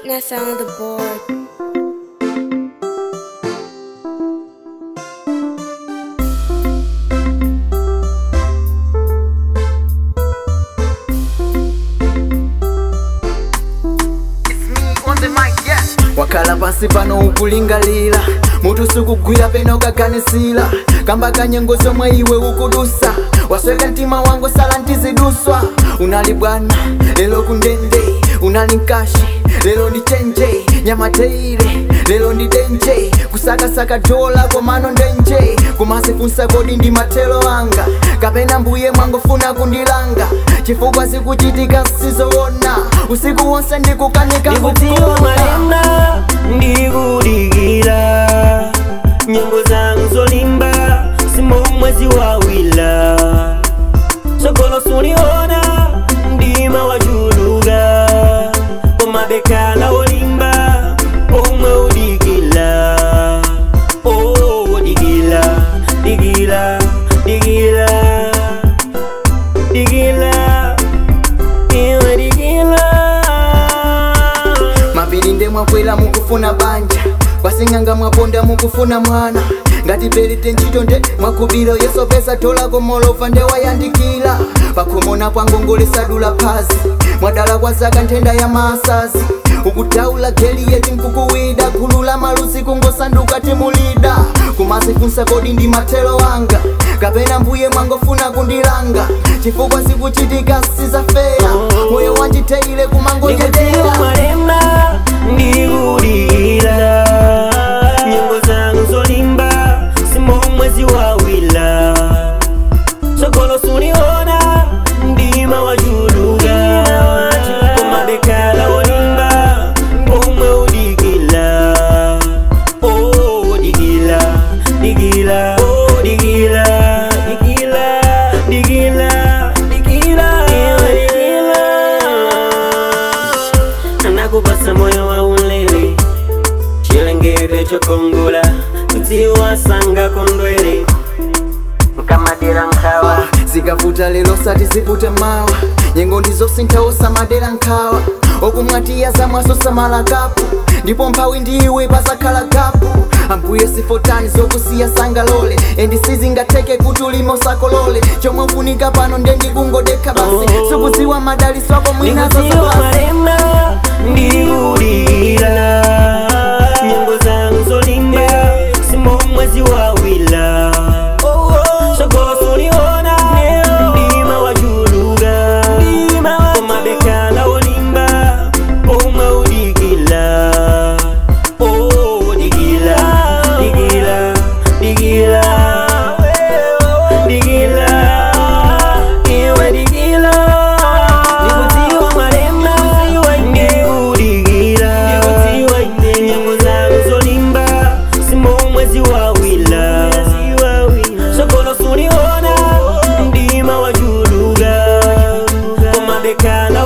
Sweetness on the board. wakhala pansi pano ukulingalira mutu sukugwira pena ukaganisira kamba kanyengo zomwe iwe ukudusa wasweka mtima wangu sala ntiziduswa unali bwana lelo kundende unali mkashi lelo ndi chenje nyamateire lelo ndi denje kusakasaka dola komano ndenje kumasifunsa kodi ndi matelo anga kapena mbuye mwangofuna kundilanga chifukwa zikuchitika sizoona usiku wonse ndikukanika ndikutiwa kugona. malemba ndikudikira nyimbo zangu zolimba simo mwezi wawila sogolo suliona ndima wachuluka komabekala wolimba omwe udikila oh, dikila dikila dikila dikila iwe dikila mapiri nde mwakwera mukufuna banja kwasing'anga mwaponda mukufuna mwana ngati pelite ntchito nde mwakubira yeso pesa tolako molova nde wayandikira pakhomona pwangongolesa phazi mwadala kwa zaka nthenda ya maasazi ukutaula geli yeti nkukuwida gulu la malusi kungosanduka timulida kumasifunsa kodi ndi mathelo anga kapena mbuye mwangofuna kundilanga chifukwa zikuchitika sizafeya moyo wanjiteile ndikutiwa kumangojedera malemba ndikudikira nyimbo zangu zolimba simo mwezi wawila sogolo suliona ndima wachuluka komabekala wolimba omwe udikila oh, dikila dikila oh, dikila dikila dikila dikila iwe dikila anakupasa moyo wa ulele chilengedwe chokongola kutiwasanga kondwele nkamadera nkhawa zikavuta lero sati zivute mawa nyengo ndizosinthawosa madera nkhawa okumwatiya zamwaso samala kapu ndipo mphawi ndiwe pasakhala gapu ambuye sifotani zokusiya sangalole endi sizingatheke kuti ulime usakolole chomwe ufunika pano nde ndikungodekha basi Oh. sikudziwa madaliso ako mwinazo ndikutiwa zapasi malemba ndikudikira nyimbo zangu zolimba simo mwezi wawila sogolo suliona ndima wachuluka komabekala wolimba omwe udikila Oh, dikila dikila dikila dikila iwe dikila ndikutiwa malemba ndikudikira nyimbo zangu zolimba simo mwezi wawila sogolo suliona ndima wachuluka komabekala